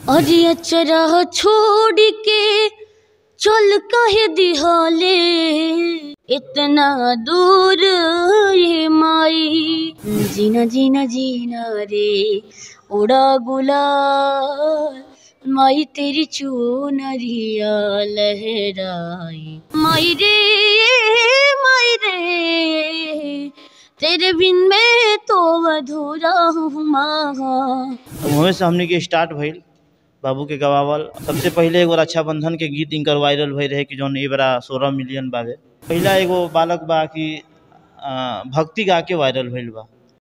अरे अचरा छोड़ के चल कहे दिहले इतना दूर ये माई जीना जीना जीना रे उड़ा गुलाल माई तेरी चूनरिया लहराई माई रे माई रे तेरे बिन मैं तो अधूरा हूँ माँ वहीं से हमने के स्टार्ट भइल बाबू के गवावल सबसे पहले एगो रक्षाबंधन के गीत इनकर वायरल भई रहे कि जौन ए बरा सोलह मिलियन बावे पहला एगो बालक बा कि आ, भक्ति गा के वायरल भइल बा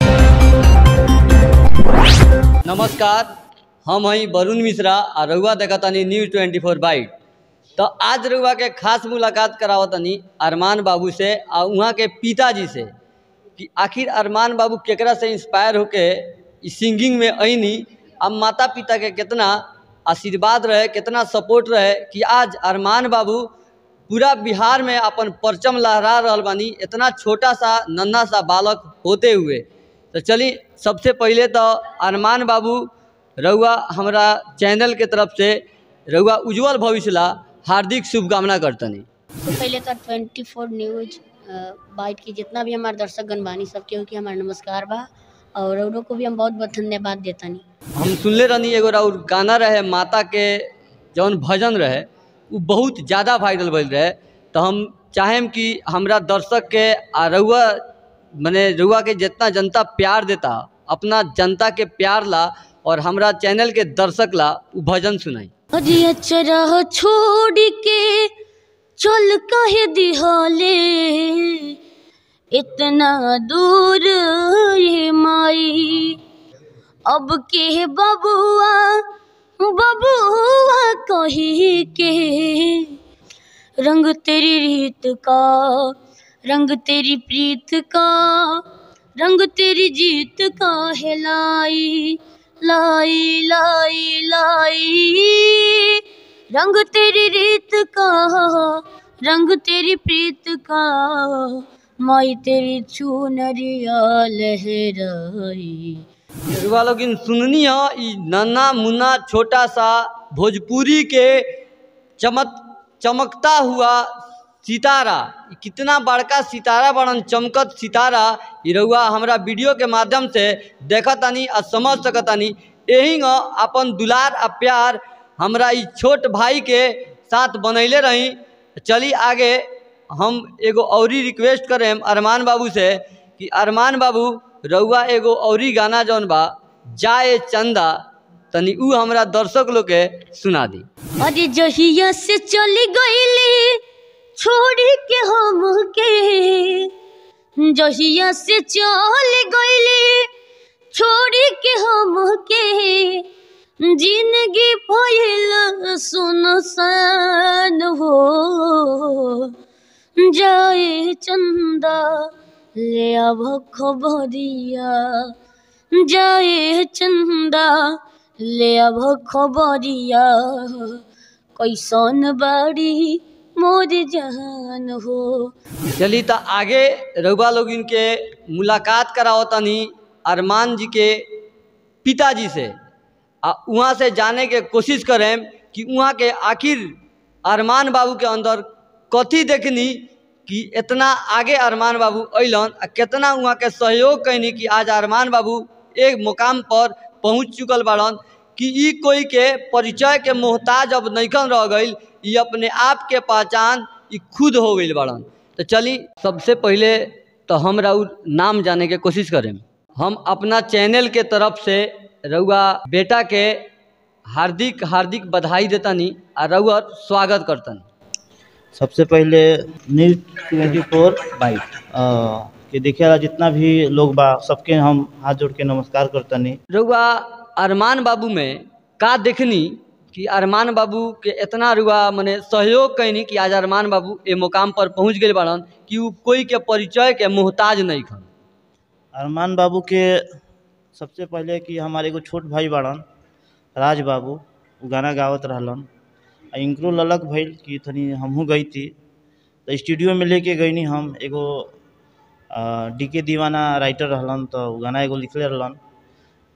नमस्कार हम हई वरुण मिश्रा आ रउआ देखतानी न्यूज ट्वेंटी फोर बाइट तो आज रउआ के खास मुलाकात करावतनी अरमान बाबू से आ उहाँ के पिताजी से कि आखिर अरमान बाबू केकरा से इंस्पायर होके ई सिंगिंग में अइनी अब माता पिता के कितना आशीर्वाद रहे कितना सपोर्ट रहे कि आज अरमान बाबू पूरा बिहार में अपन परचम लहरा रहल बानी इतना छोटा सा नन्हा सा बालक होते हुए तो चली सबसे पहले तो अरमान बाबू रउआ हमरा चैनल के तरफ से रउआ उज्जवल भविष्य ला हार्दिक शुभकामना करतनी तो पहले तो ट्वेंटी फोर न्यूज बाइट की जितना भी हमारे दर्शक गण बानी सबके हो कि हमारा नमस्कार बा और औरों को भी हम बहुत बहुत धन्यवाद देतानी हम सुनले रहनी एगो और गाना रहे माता के जौन भजन रहे वो बहुत ज़्यादा वायरल भइल रहे तो हम चाहेम कि हमरा दर्शक के आ रउआ मने रउआ के जितना जनता प्यार देता अपना जनता के प्यार ला और हमरा चैनल के दर्शक ला वो भजन सुनाई अरे अचरा छोड़ के चल कहे दिहले इतना दूर ये माई अब के बबुआ बबुआ कही के रंग तेरी रीत का रंग तेरी प्रीत का रंग तेरी जीत का है लाई लाई लाई लाई रंग तेरी रीत का रंग तेरी प्रीत का माई तेरी चुनरिया लहराई रउआ लोगिन सुननी ह ई नन्ना मुन्ना छोटा सा भोजपुरी के चमक चमकता हुआ सितारा ई कितना बड़का सितारा बड़न चमकत सितारा ई रउआ हमरा वीडियो के माध्यम से देखतानी आ समझ सकतानी यही न अपन दुलार आ प्यार हमरा ई छोट भाई के साथ बनैले रही चली आगे हम एगो औरी रिक्वेस्ट करेम अरमान बाबू से कि अरमान बाबू रउआ एगो औरी गाना जौन बा जाए चंदा तनी ऊ हमरा दर्शक लोग के सुना दी अरे जहिया से चली गईली छोड़ के हम के जहिया से चल गईली छोड़ के हम के जिंदगी भइल सुनसान हो जाए चंदा ले अब खबरिया जाए चंदा ले अब खबरिया कैसन बाड़ी मोर जहान हो चली तो आगे रउआ लोगिन के मुलाकात कराओ तनी अरमान जी के पिताजी से आ वहाँ से जाने के कोशिश करें कि वहाँ के आखिर अरमान बाबू के अंदर कथी देखनी कि इतना आगे अरमान बाबू अलन आ कितना वहाँ के सहयोग कैनी कि आज अरमान बाबू एक मुकाम पर पहुँच चुकल बाड़न कि ई कोई के परिचय के मोहताज अब नैखन रह गई ई अपने आप के पहचान ई खुद हो गई बाड़न तो चली सबसे पहले तो हम राउर नाम जाने के कोशिश करें हम अपना चैनल के तरफ से रउआ बेटा के हार्दिक हार्दिक बधाई देतानी आ रउआ स्वागत करतनी सबसे पहले न्यूज ट्वेंटी फोर बाइट के देखे वाला जितना भी लोग बा सबके हम हाथ जोड़ के नमस्कार करतनी रउआ अरमान बाबू में का देखनी कि अरमान बाबू के इतना रुआ मने सहयोग कैनी कि आज अरमान बाबू ए मुकाम पर पहुंच गए बाड़न कि उ कोई के परिचय के मोहताज नहीं खन अरमान बाबू के सबसे पहले कि हमारे एगो छोट भाई बाड़न राज बाबू उ गाना गावत रहलन आ इनकरो ललक भइल कि तनी हमहूँ गई थी तो स्टूडियो में लेके गईनी हम एगो डी के दीवाना राइटर रहलन तो उ गाना एगो लिखले रहलन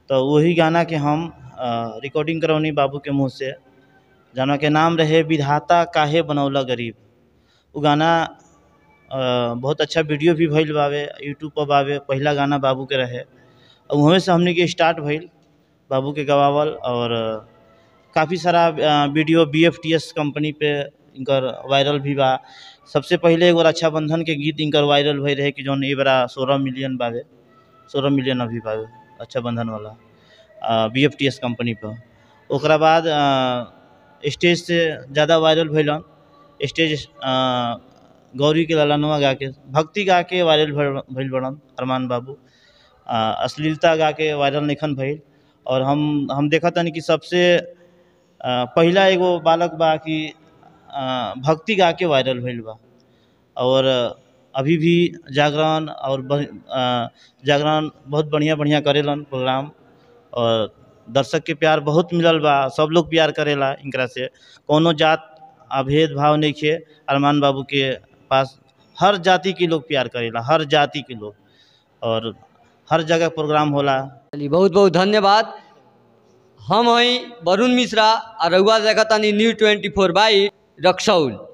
तो वही गाना के हम रिकॉर्डिंग करौनी बाबू के मुँह से जाना के नाम रहे विधाता काहे बनौला गरीब वो गाना अ, बहुत अच्छा वीडियो भी भइल बावे यूट्यूब पर बावे पहला गाना बाबू के रहे और वहीं से हमने के स्टार्ट भइल बाबू के गवावल और काफ़ी सारा अ, video B F T S company पे इनकर वायरल भी बा सबसे पहले एगो रक्षाबंधन के गीत इनकर वायरल भई रहे कि जौन ए बड़ा सोलह मिलियन बावे सोलह मिलियन अभी बावे रक्षाबंधन वाला B F T S company पर ओकरा बाद अ, स्टेज से ज़्यादा वायरल भइलन स्टेज अ, गौरी के ललनवा गा के भक्ति गा के वायरल भइल- भइल बड़न अरमान बाबू अ, अश्लीलता गा के वायरल निखन भइल और हम हम देखा तनी कि सबसे अ, पहिला एगो बालक बा कि अ, भक्ति गा के वायरल भइल बा और अभी भी जागरण और ब- अ, जागरण बहुत बढ़िया बढ़िया करेलन प्रोग्राम और दर्शक के प्यार बहुत मिलल बा सब लोग प्यार करेला इनकरा से कोनो जात आ भेदभाव नहीं खे अरमान बाबू के पास हर जाति के लोग प्यार करेला हर जाति के लोग और हर जगह प्रोग्राम होला चलिए बहुत बहुत धन्यवाद हम हई वरुण मिश्रा और रउआ देखतानी new twenty four by Raxaul